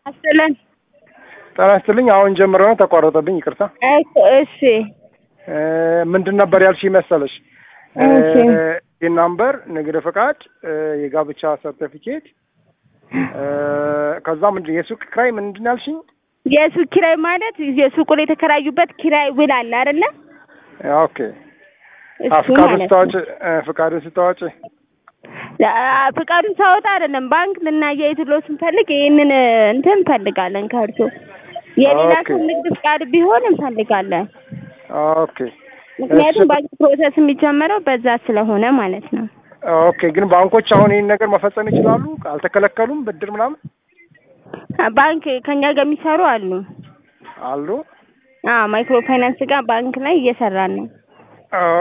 አስጥልን ጤና ይስጥልኝ። አሁን ጀምረው ነው ተቋረጠብኝ፣ ይቅርታ። እሺ ምንድን ነበር ያልሽኝ መሰለሽ? እሺ ናምበር፣ ንግድ ፈቃድ፣ የጋብቻ ሰርቲፊኬት፣ ከዛ ምንድን የሱቅ ክራይ ምንድን ያልሽኝ? የሱቅ ኪራይ ማለት የሱቁን የተከራዩበት ኪራይ ውል አለ አይደለ? ኦኬ። እሱ ፍቃዱን ማለት ነው። ስታወጪ ፍቃዱን ስታወጪ አ- ፍቃዱን ሳወጣ አይደለም ባንክ ልናያይዝሎ ስንፈልግ ይህንን እንትን እንፈልጋለን ከእርሶ የሌላ ኦኬ። ሰው ንግድ ፍቃድ ቢሆን እንፈልጋለን። ኦኬ ምክንያቱም እሺ። ባንክ ፕሮሰስ የሚጀመረው በዛ ስለሆነ ማለት ነው። ኦኬ። ግን ባንኮች አሁን ይህን ነገር መፈጸም ይችላሉ? አልተከለከሉም? ብድር ምናምን ባንክ ከኛ ጋር የሚሰሩ አሉ። አሉ? አዎ ማይክሮ ፋይናንስ ጋር ባንክ ላይ እየሰራን ነው።